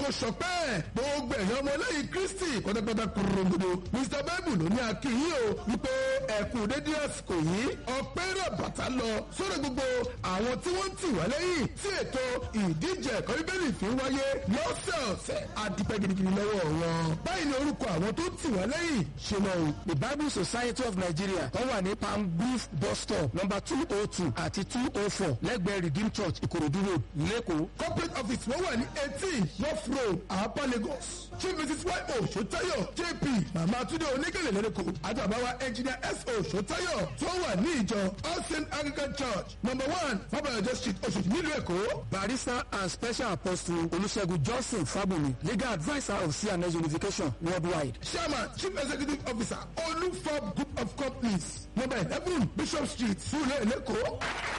kò sọpẹ́ gbogbo ẹ̀yàn ọmọlẹ́yìn kristi pátápátá kúròǹdodo mr bible ló ní akínyìn o wípé ẹ̀kú dédé àsìkò yìí ọpẹ́ rẹ̀ bàtà lọ sórí gbogbo àwọn tí wọ́n ń tì wá lẹ́yìn tí ètò ìdíje ẹ̀kọ́ bíbélì fi ń wáyé lọ́sẹ̀ọ̀sẹ̀ àdìpẹ́ gidigidi lọ́wọ́ wọn. báyìí ni orúkọ àwọn tó tì wá lẹ́yìn ṣe lọ o. the bible society of nigeria tó wà ní palm beef bus stop number two oh two àti two oh four lẹ́gbẹ̀ẹ́ redeem church ìkòròdú road lẹ́kọ̀ọ́. corporate office wọ́n wà ní eighteen north road àpá lagos chief mrs y o sotayo jp mama tunde oníkèlè lẹ́dẹ̀kọ́ àtàbáwa engineer s o sotayo tó wà ní ìjọ all saint anglican church number one fabayọjọ street oṣooṣi nílùú èkó. barrister and special apostle olùṣègùn johnson fábùnmi legal adviser of cns unification worldwide. chairman chief executive officer olufab group of companies number eleven bishop street sulé lẹ́kọ̀ọ́.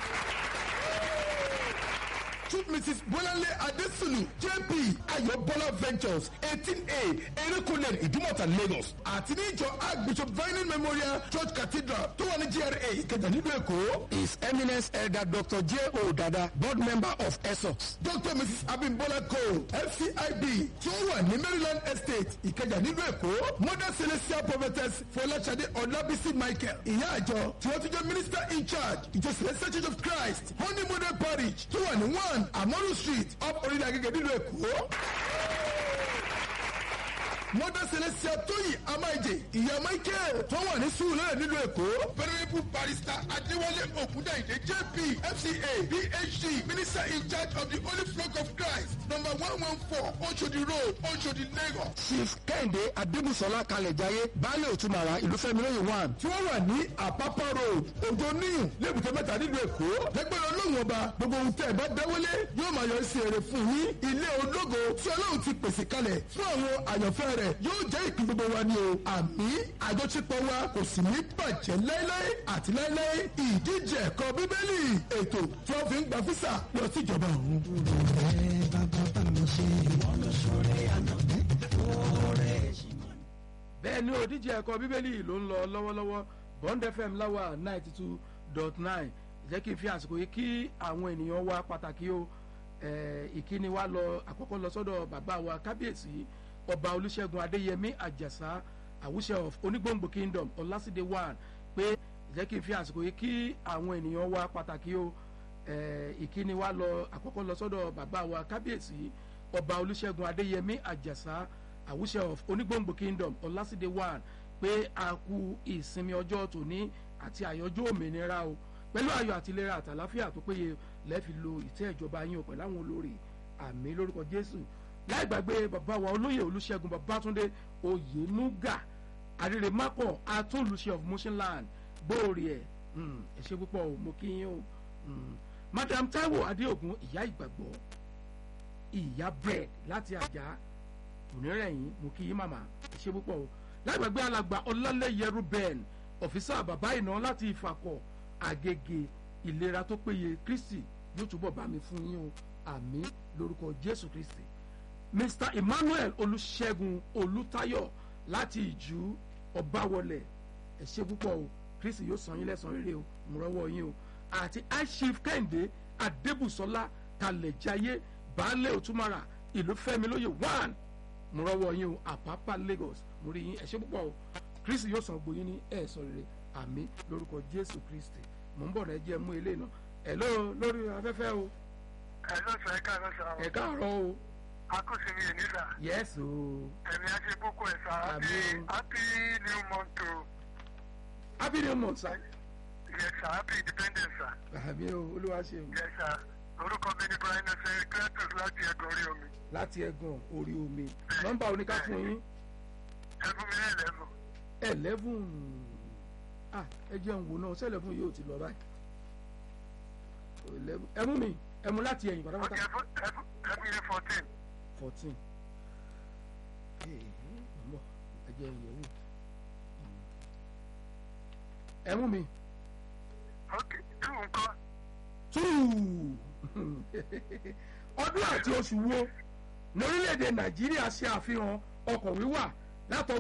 Chief Mrs. Bolanle Adesunu JP Ayobola Ventures eighteen A Erékùnlé Ìdúmọ̀tà Lagos àti ní ìjọ Archbishop Vining Memorial Church Cathedral tó wà ní GRA Ìkẹjà nílùú Èkó. his eminence elder dr j o dada board member of esox. Dr. Mrs. Abimbola Cole FCIB tí ó wà ní Maryland Estate Ìkẹjà nílùú Èkó. Mother Celestial Prophetess Fọláṣadé Ọlábísí Michael ìyá àjọ tí wọ́n ti jẹ́ minister in charge ìjọ Celestial Church of Christ Honey Model Parish tó wà ní one Amoru Street up orílẹ̀ agége nílùú Èkó. Mother Celestia Tóyì Amáìjè ìyá Michael tó wà ní Sùúrù nílùú Èkó. Venerable Barrister Adéwálé Ògúndàyìndé JP FCA PhD Minister in charge of the Holy Flock of Christ number one one four Oshodi Road Oshodi Lagos. chief kẹ́hìndé adébùsọ̀lá kalẹ̀jáyé baálé òtúmọ̀ra ìlúfẹ́mi lóye one. tí wọ́n wà ní àpápá road òjò níyùn lébùté mẹ́ta nílùú èkó lẹ́gbẹ̀rún olóhùn ọba gbogbo ohun tẹ́ ẹ bá dáwọ́lé yóò máa yọ sí èrè fún yín ilé ológo tí ọlọ́run ti pèsè kalẹ̀ fún àwọn àyànfẹ́ rẹ̀ yóò jẹ́ ìpín gbogbo wa ni o àmì àjọṣepọ̀ wa kò sì ní bàjẹ́ láéláé àti láéláé ìdíje ẹ̀kọ́ bíbélì ètò tí wọ́n fi ń gba físà lọ sí ìjọba ọ̀hún. bẹ́ẹ̀ ni òdíje ẹ̀kọ́ bíbélì ló ń lọ lọ́wọ́lọ́wọ́ bond fm láwà ninety two dot nine jẹ́ kí n fi àsìkò yìí kí àwọn ènìyàn wa pàtàkì o eh, ìkíni wa lọ àkọ́kọ́ lọ sọ́dọ̀ bàbá wa kábíyèsí ọba olùṣègùn adéyẹmí àjàsá àwùṣe of onígbòǹgbò kingdom ọlásídé one pé jẹ́ kí n fi àsìkò yìí kí àwọn ènìyàn wa pàtàkì o eh, ìkíni wa lọ àkọ́kọ́ lọ sọ́dọ̀ bàbá wa kábíyèsí ọba olùṣègùn adéyẹmí àjàsá àwùṣe of onígbòǹgbò kingdom ọlásídé one pé a kú ìsinmi ọjọ́ tòní àti àyọjọ́ òmìnira o pẹ̀lú ayọ̀ àti ìlera àtàláfíà tó péye lẹ́ẹ̀fi lo ìtẹ́ ìjọba yín o pẹ̀lú àwọn olórí àmì lórúkọ jésù láì gbàgbé bàbá wa olóyè olùṣègùn babátúndé oyènúgà àrèrèmápọ̀ atúnlùṣe of motionland gbòòrè ẹ̀ ẹ̀ ṣe púpọ̀ o mo kí yín o Mm. madam taiwo adéògùn ìyá ìgbàgbọ́ ìyá bread láti àjà onírẹ̀yìn mo kí yín màmá ẹ̀ ṣe púpọ̀ o lágbàgbé alàgbà ọlálẹ́yẹ ruben ọ̀fíìsà bàbá ìná láti ìfàkọ̀ àgègè ìlera tó péye kristi yóò túbọ̀ bá mi fún yín o àmì lórúkọ jésù kristi mr emmanuel olùṣègùn olùtayọ láti ìjú ọbawọlẹ ẹ ṣe púpọ̀ o kristi yóò san yín lẹ́san rere o mo rọ́wọ́ yín o àti aishif kẹ́hìndé adébùsọ́lá kalẹ̀jáyé baálé òtúmọ̀rà ìlú fẹ́mi lóye one mo rọ́wọ́ yín o àpápá lagos mo rí yín ẹ ṣe púpọ̀ o kristi yóò san gbóyin ní ẹ̀ẹ́sọ rere àmì lórúkọ jésù kristi mò ń bọ̀ náà jẹ́ mú ilé náà ẹ̀ ló lórí afẹ́fẹ́ o ẹ ló sọ ẹ káàárọ̀ sọ ẹ̀ káàárọ̀ o akóso mi ní sà yẹ́sì o ẹ̀mí á ṣe kókó ẹ̀ sà happy Àmín. happy new month o happy new month sir yes sà happy independence sà àmì o olúwa ṣe o yes sà orúkọ mi ní brian ọsẹ kratos láti ẹgbẹ orí omi láti ẹ̀gàn orí omi nọ́mbà oníká fún yín ẹ fún mi ní ẹlẹ́mù eleven ah ẹ jẹun wò náà ṣé eleven yóò ti lọ báyìí eleven ẹ mú mi ẹ mú láti ẹ̀yìn ok pátápátá ẹ fún ẹ fún ẹ fún mi ní fourteen fourteen mọ̀ ẹ jẹ́ ìyẹ̀wò ẹ mú mi ok two nǹkan two ọdún àti oṣù wo ní orílẹ̀-èdè nàìjíríà ṣe àfihàn ọkọ̀ wíwà látọ̀